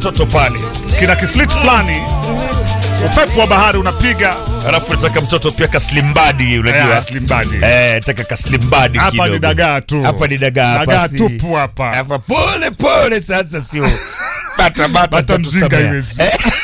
mtoto pale, kina kislit fulani, upepo wa bahari unapiga alafu nataka mtoto pia kaslimbadi, unajua Eh, slimbadi. eh, nataka kaslimbadi Hapa kidogo. ni dagaa tu. hapa ni dagaa hapa Dagaa si- tupu hapa. hapa pole pole, sasa sio bata bata, Bata mzinga tutakusamea. iwezi.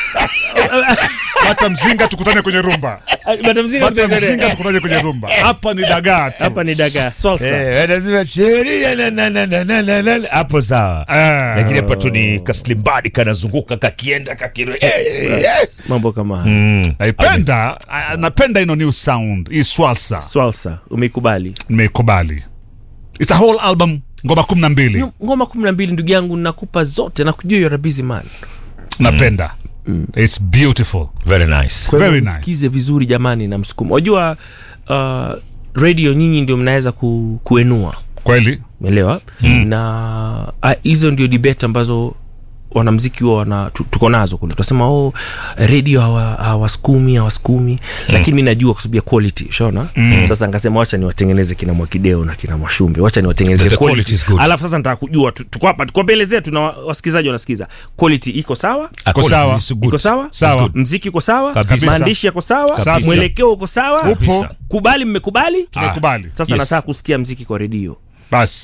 Bata mzinga tukutane kwenye rumba. Bata mzinga Bata tuendelee. mzinga tukutane kwenye rumba. Hapa ni dagaa tu. hapa ni dagaa salsa Eh, wanasema sheria na na na na na na na hapo sawa. Eh. Lakini hapa tu ni kaslimbadi kanazunguka kakienda kakiro. Eh, eh, eh. Yes, mambo kama haya Mm. Naipenda, ah, napenda ino new sound, hii swalsa. salsa umeikubali Nimeikubali. It's a whole album, ngoma 12. ngoma kumi na mbili ndugu yangu nakupa zote nakujua you're a busy man Napenda. It's beautiful. Very nice. Kwa hivyo Very nice. msikize vizuri jamani na msukumo wajua uh, radio nyinyi ndio mnaweza ku, kuenua Kweli? umeelewa na ah, hizo ndio debate ambazo wanamziki huwa wana tu- tuko nazo kule tunasema oh radio hawa- hawasukumi hawasukumi lakini mi najua kwa sababu ya quality ushaona sasa nikasema wacha niwatengeneze kina mwakideo na kina mwashumbe wacha niwatengeneze The- the quality. quality is good. alafu sasa nataka kujua tu- tuko hapa tuko mbele zetu na wa- wasikilizaji wanasikiza quality iko sawa According sawa. is good. iko sawa Sawa. good. mziki uko sawa Kabisa. maandishi yako sawa Kabisa. mwelekeo uko sawa Upo. kubali mmekubali Tumekubali. sasa Yes. nataka kusikia mziki kwa redio Basi.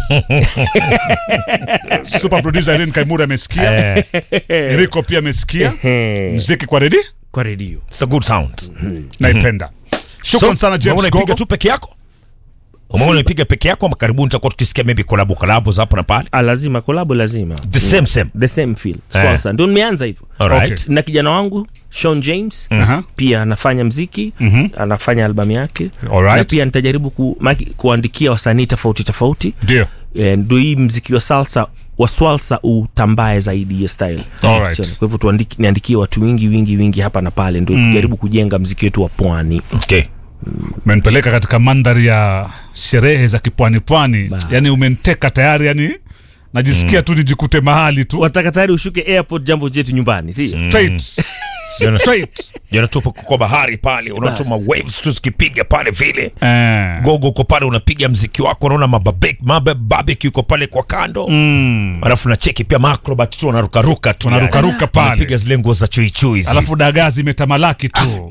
Super producer Irene Kaimura amesikia. Eriko pia amesikia. Mziki kwa ready? kwa redio It's a good sound. Naipenda. Shukran sana James umeona ipiga Gogo. tu peke yako? Umeona ipiga peke yako ama karibuni tutakuwa tukisikia maybe collab collab za hapa na pale. Ah, lazima kolabo lazima The same same. the same feel Eh. sasa ndio nimeanza hivyo Alright. Okay. na kijana wangu Sean James Aha. pia anafanya mziki anafanya albamu yake Alright. na pia nitajaribu ku, maki, kuandikia wasanii tofauti tofauti Ndio. Eh, ndio hii mziki wa salsa wa swalsa utambae zaidi ya style Alright. Sio, kwa hivyo tuandiki- niandikie watu wingi wingi wingi hapa na pale ndio tujaribu kujenga mziki wetu wa pwani Okay. Umenipeleka katika mandhari ya sherehe za kipwani pwani. Bas. Yaani umeniteka tayari yani najisikia tu nijikute mahali tu. wataka tayari ushuke airport jambo jetu nyumbani si Straight. Straight. Jana tupo kwa bahari pale, unatuma Bas. waves tu zikipiga pale vile. Eh. Gogo uko pale unapiga mziki wako, unaona mababe- mabe- barbecue uko pale kwa kando. Alafu na cheki pia macrobat tu wanarukaruka tu. Wanarukaruka yani. pale. Wanapiga zile nguo za chui chui. zile. Alafu dagaa zimetamalaki tu.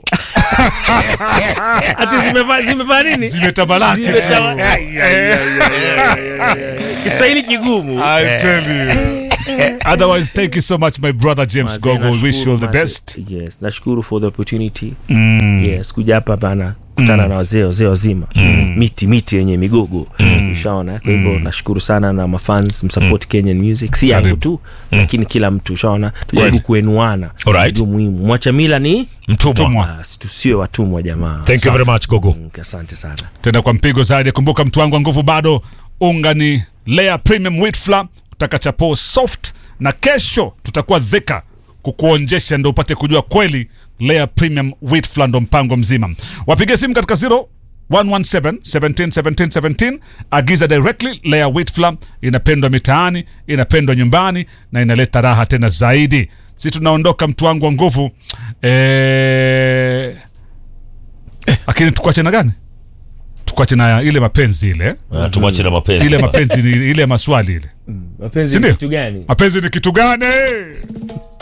ati zimevaa zimevaa nini Zimetamalaki tu. Zimetawa- Ai, ai, ai, ai, ai, ai, ai. kiswahili kigumu I tell you. Otherwise, thank you so much, my brother James Mazee, Gogo. We wish you all the nashukuru, best. mazee. yes nashukuru for the opportunity yes kuja hapa bana kutana na wazee wazee wazima miti miti yenye migogo ushaona kwa hivyo nashukuru sana na mafans msupport kenyan music si yangu Karibu. tu lakini kila mtu ushaona tujaribu Kweli. kuenuana Alright. ndio muhimu mwacha mila ni Mtumwa. Mtumwa. basi tusiwe watumwa jamaa Thank you very much Gogo. Mm, asante sana tena kwa mpigo zaidi kumbuka mtu wangu wa nguvu bado unga ni layer premium wheat flour utaka chapo soft na kesho tutakuwa dhika kukuonjesha ndo upate kujua kweli layer premium wheat flour ndo mpango mzima wapige simu katika 0 117 17 17 17 agiza directly layer wheat flour inapendwa mitaani inapendwa nyumbani na inaleta raha tena zaidi si tunaondoka mtu wangu wa nguvu eh, lakini tukuache na gani tukuache na ile mapenzi ile Ah, Tumwache na mapenzi. ile mapenzi ni ile maswali ile mapenzi Si ni ndio? kitu gani mapenzi ni kitu gani